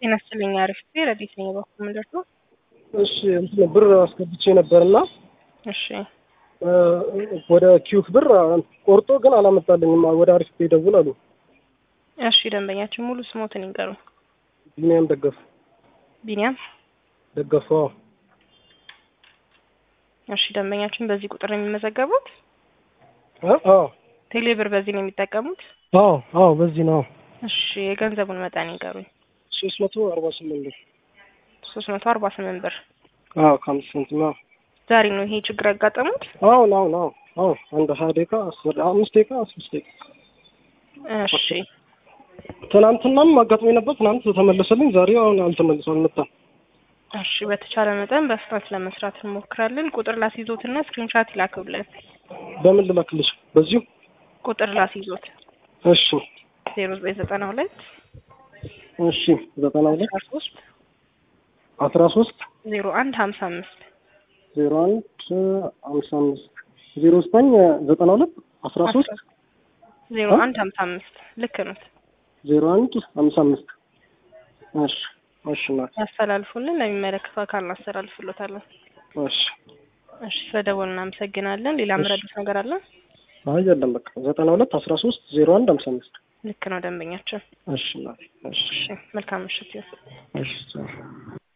ጤና ይስጥልኝ። አሪፍ ረዲት ነኝ። በኩል ምንድን ነው? እሺ እንትን ብር አስገብቼ ነበርና እሺ ወደ ኪዩክ ብር ቆርጦ ግን አላመጣልኝም። ወደ አሪፍ ፔ ደውል አሉ። እሺ ደንበኛችን ሙሉ ስሞትን ይንገሩ። ቢኒያም ደገፉ ቢኒያም ደገፉ። አዎ እሺ ደንበኛችን በዚህ ቁጥር ነው የሚመዘገቡት? አ- አዎ ቴሌ ብር በዚህ ነው የሚጠቀሙት? አዎ አዎ በዚህ ነው እሺ የገንዘቡን መጠን ይንገሩኝ። ሶስት መቶ አርባ ስምንት ብር ሶስት መቶ አርባ ስምንት ብር አዎ ከአምስት ሳንቲም አዎ ዛሬ ነው ይሄ ችግር ያጋጠሙት? አሁን አሁን አሁን አሁን አንድ ሀያ ደቂቃ አስር አምስት ደቂቃ አስር ደቂቃ እሺ ትናንትናም አጋጥሞኝ ነበር። ትናንት ተመለሰልኝ። ዛሬ አሁን አልተመለሰ አልመጣም። እሺ በተቻለ መጠን በፍጥነት ለመስራት እንሞክራለን። ቁጥር ላስይዞትና ስክሪንሻት ይላክብልን። በምን ልላክልሽ? በዚሁ ቁጥር ላስይዞት እሺ ዜሮ ዘጠኝ ዘጠና ሁለት እሺ ዘጠና ሁለት አስራ ሶስት አስራ ሶስት ዜሮ አንድ ሀምሳ አምስት ዜሮ አንድ ሀምሳ አምስት ዜሮ ዘጠኝ ዘጠና ሁለት አስራ ሶስት ዜሮ አንድ ሀምሳ አምስት ልክ ነው። ዜሮ አንድ ሀምሳ አምስት እሺ እሺ እናቴ ያስተላልፉልን፣ ለሚመለከተው አካል እናስተላልፍሎታለን። እሺ እሺ ስለደወሉ እናመሰግናለን። ሌላ ምረዱት ነገር አለ? አይ የለም በቃ ዘጠና ሁለት አስራ ሶስት ዜሮ አንድ ሀምሳ አምስት ልክ ነው ደንበኛችን። እሺ እናቴ እሺ እሺ መልካም ምሽት ይሁን። እሺ